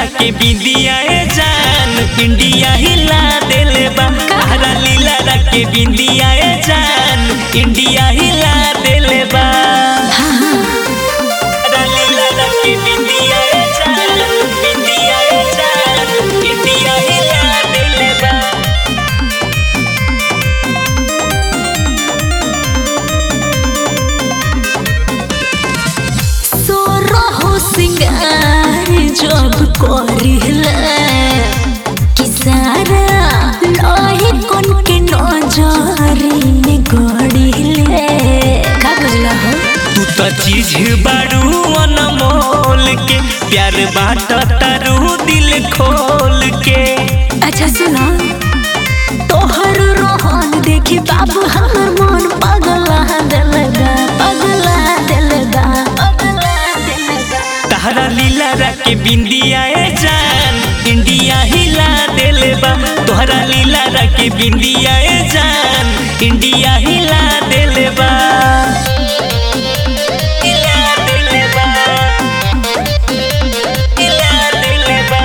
के बिंदिया ए जान इंडिया हिला देले बा तारा लीला के बिंदिया ए जान इंडिया हिला देले बा तारा लीला के बिंदिया ए जान बिंदिया ए जान इंडिया हिला देले बा सोरहो सिंगार जब करिला कि सारा लोही कोन के नजरी में गड़िले का बुझला हो तू तो चीज बारू अनमोल के प्यार बाट तारू दिल खोल के अच्छा सुना तोहर रोहन देखी बाबू हमर मन पगला दिलगा पगला दिलगा पगला दिलगा तारा लीला के बिंदिया ए जान इंडिया हिला देले बा तोहरा लीला के बिंदिया ए जान इंडिया हिला देले बा हिला देले बा हिला देले बा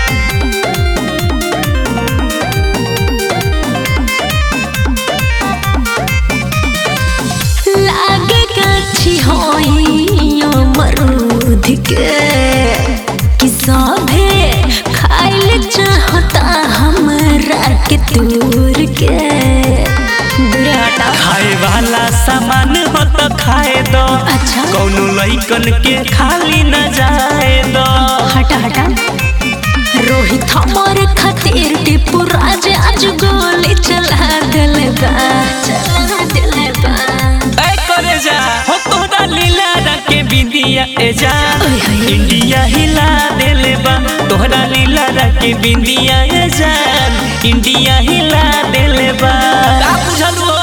लागे गाछी होइयो मरूद के कि सभे खाइल चाहता हमरा के दूर के दूर हटा खाए वाला सामान हो तो खाए दो अच्छा कौनो लइकन के खाली न जाए दो हटा हटा रोहित हमारे खातिर टिपू राज आज गोली चला दिल बा चला दिल बा ऐ करे जा हो तोरा लीला के बिंदिया ए जा ओए होए। इंडिया हिला देले बा तोहरा लीला के बिंदिया ए जान इंडिया हिला देले बा का बुझल हो